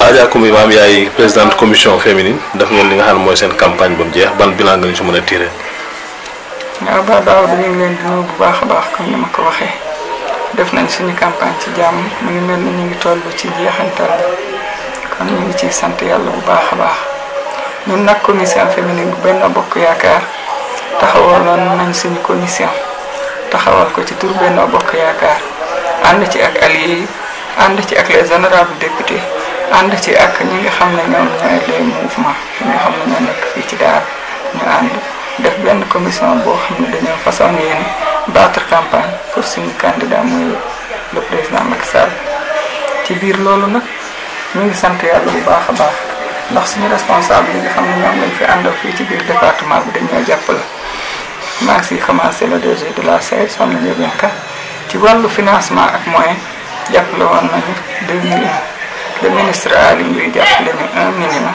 Adja Koumba Maam yaay présidente commission féminine def ngeen li nga xam ne mooy seen campagne ba mu jeex ban bilan nga ñu si mën a tiré. waaw ba daaw dañu ngi leen di nuyu bu baax a baax comme ni ma ko waxee def nañ suñu campagne ci jàmm mu ngi mel ni ñu ngi toll ci jeexantal bi kon ñu ngi ciy sant yàlla bu baax a baax ñun nag commission féminine bu benn bokk yaakaar taxawaloon nañ suñu commission taxawal ko ci tur benn bokk yaakaar ànd ci ak alliés yi ànd ci ak les honorables députés ànd ci ak ñi nga xam ne ñoom ñooy les mouvements ñi nga xam ne ñoo nekk fii ci daara ñu ànd def benn commission boo xam ne dañoo façon yéen battre campagne pour suñu candidat muy le président Macky Sall ci biir loolu nag ñu ngi sant yàlla bu baax a baax ndax suñu responsable yi nga xam ne ñoom lañ fi àndal fii ci biir département bi dañoo jàppale maa ngi siy commencé le DG de la SAED soxna Ndiobène Ka ci wàllu financement ak moyen jàppale woon nañu 2 millions le ministre Aly Ngouille jàppale ñu 1 million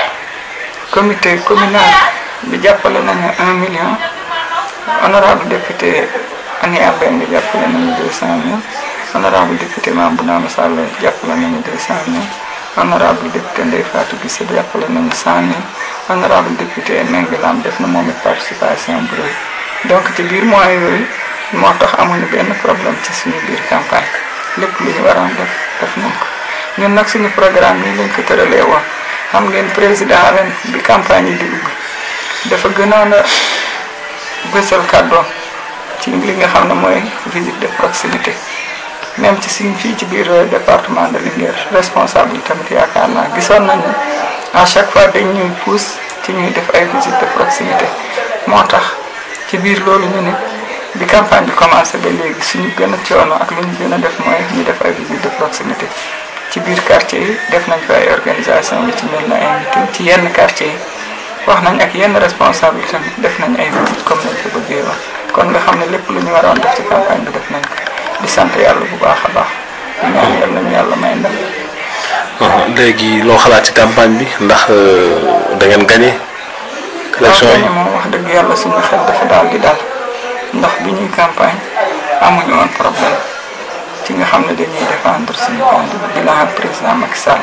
comité communal bi jàppale nañu 1 million honorable député Ania Mbengue jàppale nañu 200 mille honorable député Mamouna Sall jàppale nañu 200 mille honorable député Ndeye Fatou Guissé jàppale nañu 100 mille honorable député Mengue Lam def na moom it participation bu rëy donc ci biir moyens yooyu moo tax amuñu benn problème ci suñu biir campagne lépp lu ñu waroon def def nañ ko ñun nag suñu programme yi lañ ko tëralee woon xam ngeen président ren bi campagne yi di ubbi dafa gënoon a bësal kàddoom ci li nga xam ne mooy visite de proximité même ci suñ fii ci biir département de Linguère responsable tamit yaakaar naa gisoon nañu à chaque fois dañ ñuy pousse ci ñuy def ay visite de proximité moo tax ci biir loolu ñu ne bi campagne bi commencé ba léegi suñu gën a coono ak lu ñu gën a def mooy ñu def ay visite de proximité ci biir quartier yi def nañ fa ay organisation yi ci mel na ay meeting ci yenn quartier yi wax nañ ak yenn responsable tamit def nañ ay visite comme nañ ko bëggee woon kon nga xam ne lépp lu ñu waroon def ci campagne bi def nañ ko di sant yàlla bu baax a baax di ñaan yàlla ñu yàlla may ndam léegi loo xalaat ci campagne bi ndax da ngeen gagné. élection yi moom wax dëgg yàlla suñu xel dafa daal di dal ndax bi ñuy campagne amuñu woon problème ci nga xam ne dañuy défendre suñu candidat di la président Macky Sall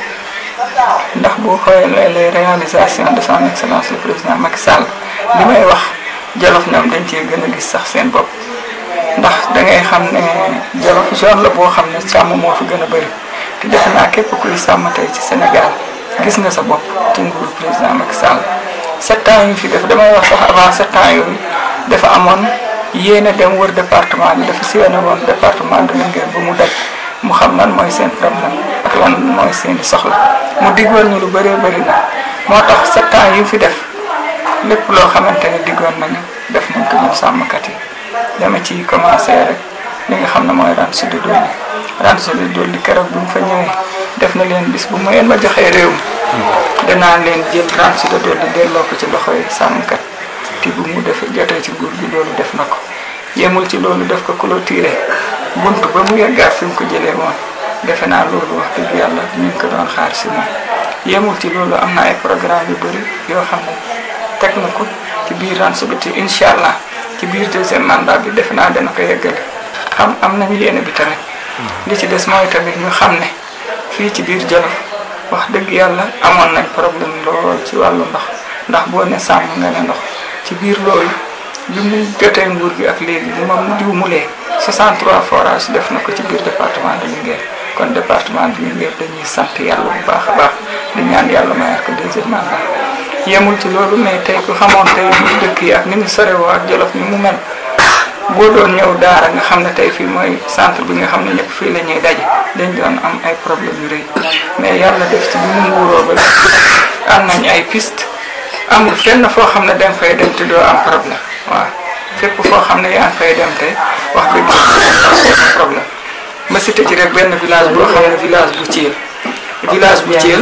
ndax boo xoolee les réalisations de son excellence le président Macky Sall li may wax Jolof ñoom dañ cee gën a gis sax seen bopp ndax da ngay xam ne Jolof zone la boo xam ne sàmm moo fi gën a bëri te defe naa képp kuy sàmm tey ci Sénégal gis nga sa bopp ci nguuru président Macky Sall sept ans yu fi def damay wax sax avant sept ans yooyu dafa amoon yéene dem wër département bi dafa sillonné woon département de Linguère ba mu daj mu xam lan mooy seen problème ak lan mooy seen soxla mu diggoon ñu lu bëree bëri na moo tax sept ans yu fi def lépp loo xamante ne diggoon nañu def nañ ko ñun sàmmkat yi dama ci commencé rek li nga xam ne mooy ren sud dolli ren sud dolli keroog bu mu fa ñëwee def na leen bis bu mu ngeen ma joxee réew mi danaa leen jël ren sud dolli delloo ko ci loxoy sàmmkat te bu mu def jotee ci nguur gi loolu def na ko yemul ci loolu def ko clôturé bunt ba mu yeggaat fi mu ko jëlee woon defe naa loolu wax dëgg yàlla ñu ngi ko doon xaar si moom yemul ci loolu am na ay programme yu bëri yoo xam ne teg na ko ci biir Ransoubiti incha allah ci biir deuxième mandat bi defe naa dana ko yeggale xam am nañu yéene bi tamit li ci des mooy tamit ñu xam ne fii ci biir Jolof wax dëgg yàlla amoon nañ problème lool ci wàllu ndox ndax boo ne sàmm nga ne ndox ci biir loolu bi mu jotee nguur gi ak léegi bu ma juumulee 63 forages def na ko ci biir département de Linguère kon département de Linguère dañuy sant yàlla bu baax a baax di ñaan yàlla mayaat ko deuxième mandat yemul ci loolu mais tey ku xamoon tey biir dëkk yi ak ni mu sorewoo ak Jolof ni mu mel boo doon ñëw daara nga xam ne tey fii mooy centre bi nga xam ne ñëpp fii la ñuy daje dañ doon am ay problème yu rëy mais yàlla def ci bi mu nguuroo ba am nañ ay piste amul fenn foo xam ne da nga fay dem te doo am problème waaw fépp foo xam ne yaa ngi fay dem te wax dëgg yàlla problème ma cité ci rek benn village boo xam ne village bu Thiel village bu Thiel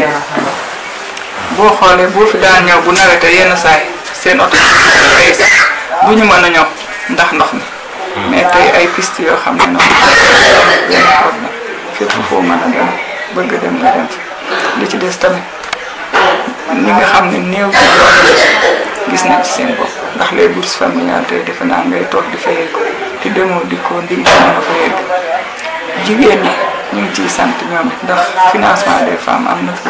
boo xoolee boo fi daan ñëw bu nawetee yenn saay seen oto ay sax bu ñu mën a ñëw ndax ndox mi mais tey ay piste yoo xam ne noonu benn problème fépp foo mën a dem bëgg dem nga dem fi li ci des tamit ñi nga xam ne néew ci doole gis nañ ci seen bopp ndax les bourses familiales tey defe naa ngay toog di fayee ko te demoo di ko ndig mën a fa yegg jigéen ñi ñu ngi ciy sant ñoom it ndax financement des femmes am na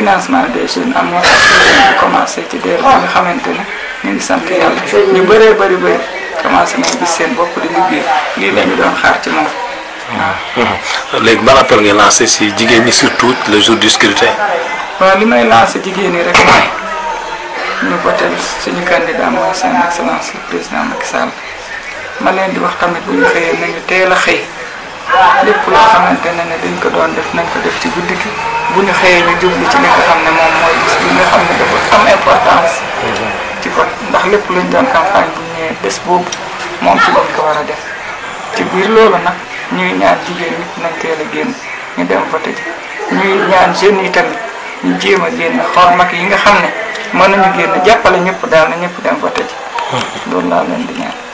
financement des jeunes am na ñu commencé ci DER bi nga xamante ne ñu ngi sant yàlla ñu bëree bëri bëri commencé nañ gis seen bopp di liggéey lii la ñu doon xaar ci moom waaw. léegi ban appel ngay lancé si jigéen ñi surtout le jour du scrutin. waaw li may lancé jigéen ñi rek mooy ñu votel suñu candidat mooy seen excellence le président Macky Sall ma leen di wax tamit bu ñu xëyee nañu teel a xëy lépp loo xamante ne ne dañ ko doon def nañ ko def ci guddi gi bu ñu xëyee ñu jublu ci li nga xam ne moom mooy bis bi nga xam ne dafa am importance ci vote ndax lépp luñ doon campagne bu ñëwee bés boobu moom ci lañ ko war a def ci biir loolu nag ñuy ñaan jigéen ñi nañ teel a génn ñu dem voté ji ñuy ñaan jeunes yi tamit ñu jéem a génn xool mag yi nga xam ne mën nañu génn jàppale ñëpp daal na ñëpp dem voté ji loolu laa leen di ñaan